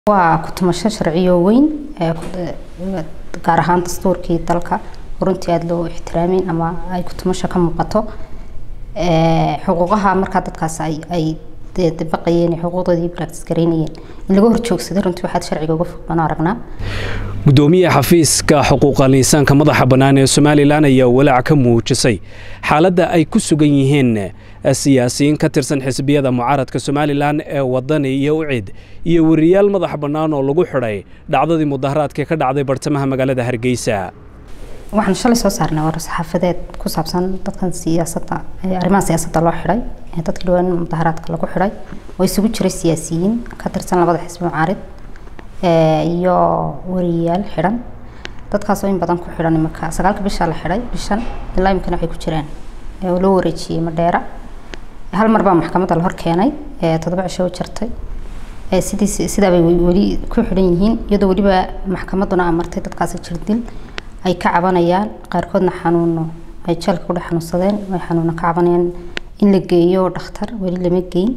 waa ku-tumasho sharciyo weyn gaar ahaan dastuurkii dalka runtii aada loo ixtiraamin ama ay ku-tumasho ka muuqato xuquuqaha markaa dadkaas ay dabaqayeen xuquuqdoodii practice gareynayeen in laga horjoogsaday runtii waxaad sharciga uga fog baan aragnaa gudoomiye xafiiska xuquuqal insaanka madaxa bannaan ee somalilan ayaa walaac ka muujisay xaaladda ay ku sugan yihiin siyaasiyiin ka tirsan xisbiyada mucaaradka somalilan ee wadani iyo ucid iyo wariyaal madaxa bannaan oo lagu xidhay dhacdadii mudaharaadka ka dhacday bartamaha magaalada hargeysa waxaan shalay soo saarnay war saxaafadeed ku saabsan dadkan siyaasadda arrimaha siyaasadda loo xidhay dadkii dhawaan mudaharaadka lagu xidhay oo isugu jiray siyaasiyiin ka tirsan labada xisbi mucaarid iyo wariyaal xidhan dadkaasoo in badan ku xidhan imika sagaalka bishaa la xidhay bishan ilaa imikana waxay ku jiraan oo loo wareejiyey madheera hal mar baa maxkamadda la hor keenay toddoba cisho u jirtay sidiis sidaabay weli ku xidhan yihiin iyadoo weliba maxkamadduna amartay dadkaasi jirdil ay ka cabanayaan qaarkoodna xanuuno ay jeelka ku dhex xanuunsadeen ay xanuuno ka cabanayaan in la geeyo dhakhtar weli lama geyn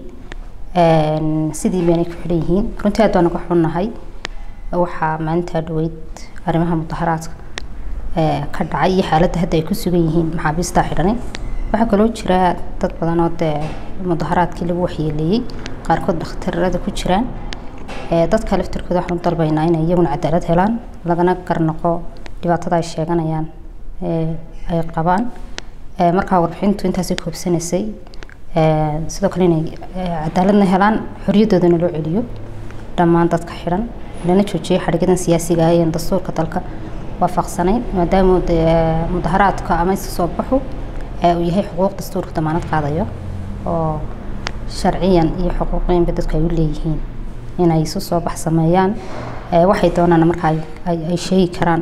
sidii baanay ku xidhan yihiin runtii aad baan uga xunnahay waxaa maalintaa dhaweyd arrimaha mudaharaadka ka dhacay iyo xaaladda hadda ay ku sugan yihiin maxaabiistaa xidhanay waxaa kaloo jira dad badan oo dee mudaharaadkii lagu waxyeeleeyey qaarkood dhakhtarada ku jiraan dadka laftirkooda waxaan u dalbaynaa inay iyaguna cadaalad helaan lagana garnaqo dhibaatada ay sheeganayaan ay qabaan markaa warbixintu intaasay koobsanaysay sidoo kale inay cadaaladna helaan xorriyadoodana loo celiyo dhammaan dadka xidhan lana joojiyo xadhigadan siyaasiga ah ee dastuurka dalka waafaqsanayn maadaama mudaharaadka ama iska soo baxu uu yahay xuquuq dastuurka damaanad qaadayo oo sharciyan iyo xuquuqiyanba dadku ay u leeyihiin inay isu soo bax sameeyaan waxay doonaan marka ay sheegi karaan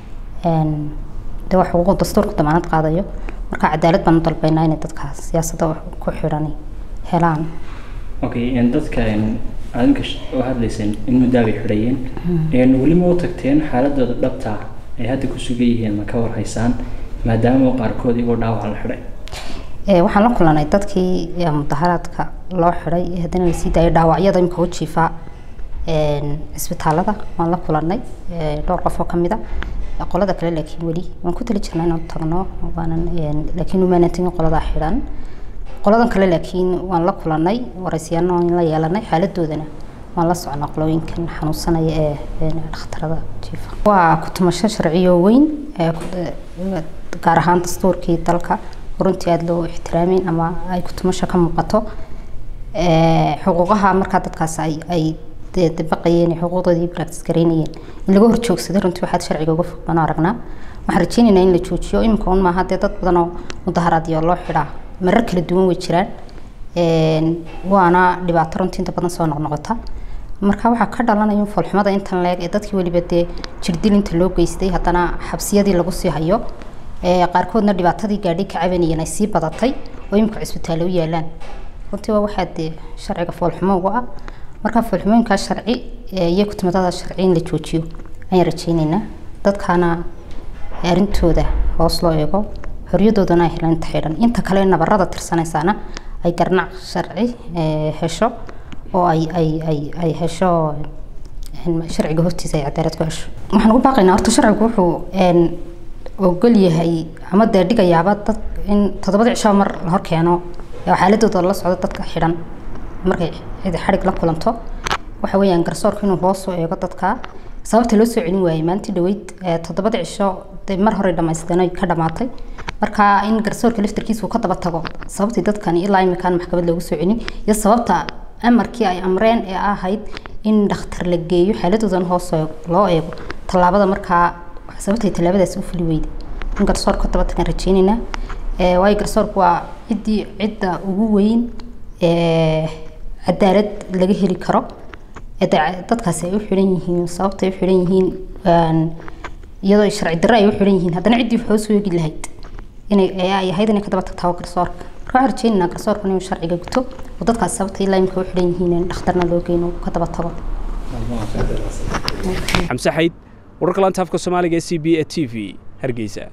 de waa xuquuq dastuurka damaanad qaadayo marka cadaalad baan u dalbaynaa inay dadka siyaasadda ku xidhan helaan okay dadka adinka oo hadlayseen in muddaa bay xidhayeen weli ma u tagteen xaaladooda dhabta ay hadda ku sugan yihiin ma ka warhaysaan maadaama qaarkood iyagoo dhaawaca la xidhay waxaan la kulanay dadkii mudaharaadka loo xidhay haddana lasii daayay dhaawacyada imika u jiifaa cisbitaalada waan la kulanay dhowr qof oo kamid a qolada kale laakiin weli waan ku tali jirnaa inaan tagno waanan laakiin umaanan tegin qoladaa xidhan qoladan kale laakiin waan la kulanay waraysiyaano waan la yeelanay xaaladoodana waan la socnaa qolooyinkan xanuunsanaya ee dhakhtarada jiifa waa ku-tumasho sharciyo weyn gaar ahaan dastuurkii dalka runtii aada loo ixtiraamin ama ay ku-tumasho ka muuqato xuquuqaha markaa dadkaas ay ay dabaqayeen xuquuqdoodii practice gareynayeen in laga horjoogsaday runtii waxaad sharciga uga fog baan aragnaa waxaan rajeynaynaa in la joojiyo imika un maaha dee dad badan oo mudaharaadyo loo xidhaa marar kala duwan way jiraan waana dhibaato runtii inta badan soo noqnoqota marka waxaa ka dhalanaya foolxumada intan leeg ee dadkii weliba dee jirdil inta loo geystay haddana xabsiyadii lagu sii hayo qaarkoodna dhibaatadii gaadhay ka cabanayeen ay sii badatay oo imika cisbitaallo u yaalaan runtii waa waxaa dee sharciga foolxumo uga ah marka foolxumooyinkaa sharci iyo kutumadada sharci in la joojiyo ayaan rajeyneynaa dadkaana arrintooda hoos loo eego xorriyadoodana ay helaan inta xidhan inta kale nabarada tirsanaysaana ay garnac sharci hesho oo ay ay ay ay hesho sharciga hortiisa ay cadaalad ku hesho waxaan ugu baaqaynaa horta sharcigu wuxuu ogol yahay ama dee dhigayaaba dad in toddobada cisho mar la hor keeno xaaladooda la socdo dadka xidhan markay cidi xadhig la kulanto waxa weeyaan garsoorka inuu hoos u eego dadka sababta loo soo celin waayey maalintii dhaweyd toddobada cisho dee mar hore dhamaysteen ay ka dhamaatay marka in garsoorka laftarkiisa uu ka daba tago sababtii dadkani ilaa imikaan maxkamad loogu soo celin iyo sababta amarkii ay amreen ee ahayd in dhakhtar la geeyo xaaladoodan hoos loo eego tallaabada markaa sababtay tallaabadaas u fuli weyday in garsoorka ka daba tagan rajeynaynaa waayo garsoorku waa ciddii cidda ugu weyn cadaalad laga heli karo dadkaasi ay u xidhan yihiin sababta ay u xidhan yihiin iyadoo sharci darro ay u xidhan yihiin haddana ciddii waxoo soo eegi lahayd inay ay ahayd inay ka daba tagtaa garsoorka marka waxaan rajeynaynaa garsoorka inuu sharciga guto oo dadkaas sababta ilaa imika u xidhan yihiin in dhakhtarna loo geyn oo ka daba tago xamse xayd wararka laanta afka soomaaliga ee c b e t v hargeysa